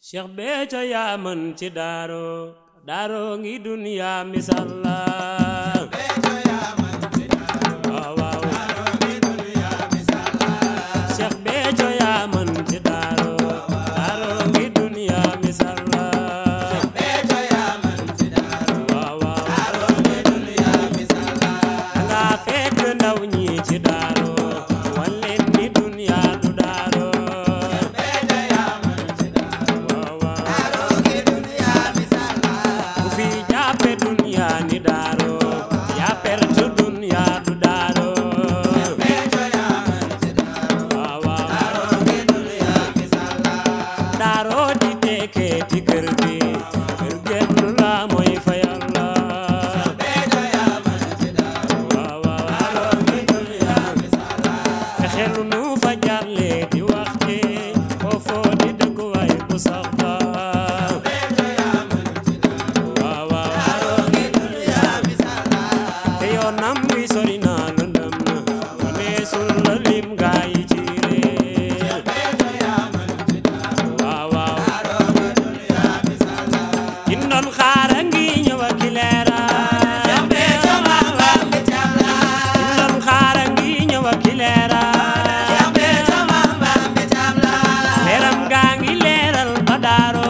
Cheikh Béthio yaa mën ci daaro daaro ngi duniya misal la waaw waaw Cheikh Béthio yaa mën ci daaro daaro ngi duniya misal la waaw waaw nga fekk ndaw ñi ci daaro walleen ni duniya du daaro waaw waaw ku fi jàppe duniya ni daaro yaa perte duniya du daaro waaw waaw daaro di tekkee ci kër gi kër genn la mooy fa yàlla waaw waaw fexelu nu fa jàlle di wax ci foofoo di dëkkuwaay bu sax ba waaw waaw te yoonam wi sori na lëndëm na waneesul la lim gaa yi ci réer waaw waaw kin doon xaara ngi ñëw ak i leera kin doon xaara ngi ñëw ak i leera leeram gaa ngi leeral ba daaro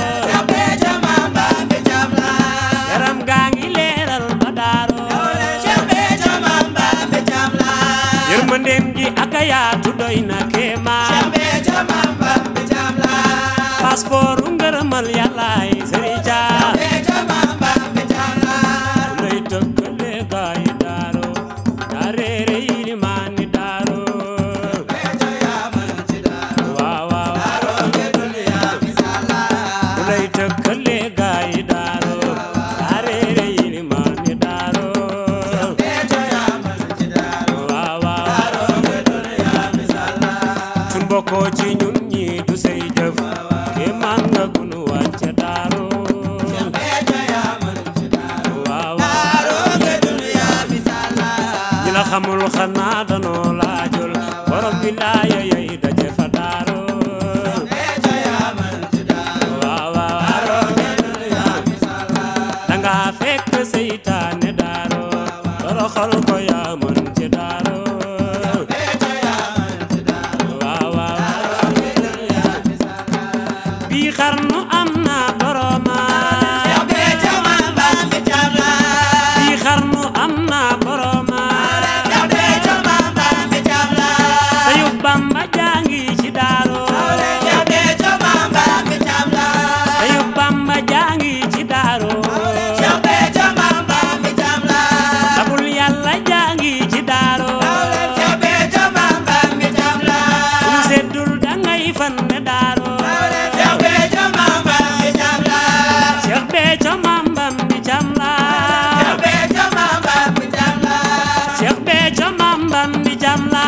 leeram gaa ngi leeral ba daaro yërmandeem gi ak a yaatu doy na kéemaan passeport ngërëmal yàllaay sëriñ Dia lay tëkkale gaa yi daaro daa réere yi li maa ni daaro waaw waaw lay tëkkale gaa yi daaro daa réere yi li maa ni daaro waaw waaw sun bokkoo ci ñun ñi du say jëf kéemaan nga gunu wàcce daaro waaw waaw ñi la xamul xanaa danoo laajul borom bi laaya yey daje fa daaro waaw waaw danga fekk seytaane daaro toroxal ko yaa mën ci daaro waaw waaw bii xarnu am na boroma bii xarnu am na boroma tayu bamba jangi ci daaro tayu bamba jangi ci daaro tabul yàlla jangi ci daaro lu seddul dangay fanne daaro Cheikh Béthio mambam bi jam la Cheikh Béthio mambam bi jam la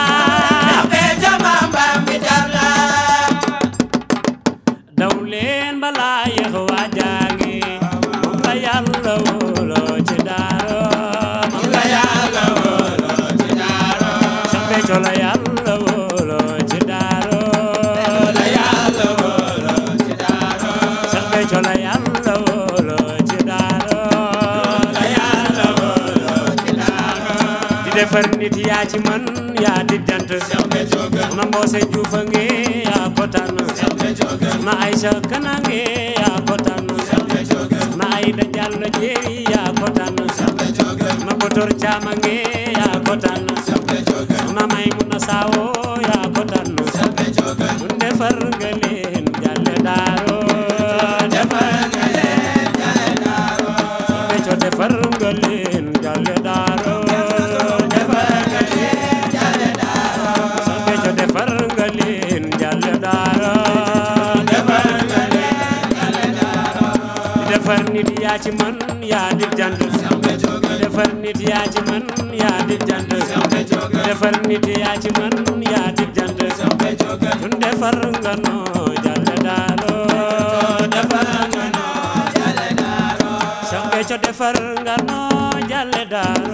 daw leen balaa yéex waa jaangi moom la yàlla wóoloo ci daaro moom la yàlla wóoloo ci daaro Cheikh Béthio la yàlla wóoloo ci daaro la yàlla wóoloo ci daaro Cheikh Béthio la yàlla wóoloo ci daaro la yàlla wóoloo ci daaro di defar nit yaa ci man yaa di jant na mboose juufa nge yaa ko tànn na Aïcha Kanange yaa ko tànn na Aïda Diallo Jéeri yaa ko tànn na Botor Caama nge yaa ko tànn na Maymuna Saawo yaa ko tànn mun defar nga leen jàlle daaro defar nga leen jàlle daaro Béthio defar nga leen jàlle daaro defar nga leen jàlle daaro Béthio defar nga leen jàlle daaro defar nga leen jàlle daaro defar nit yaa ci man yaa di jant defar nit yaa ci man yaa di jant defar nit yaa ci man yaa di jant tun defar nga noo jàlle daaro defar nga noo jàlle daaro Cheikh Béthio defar nga noo jàlle daaro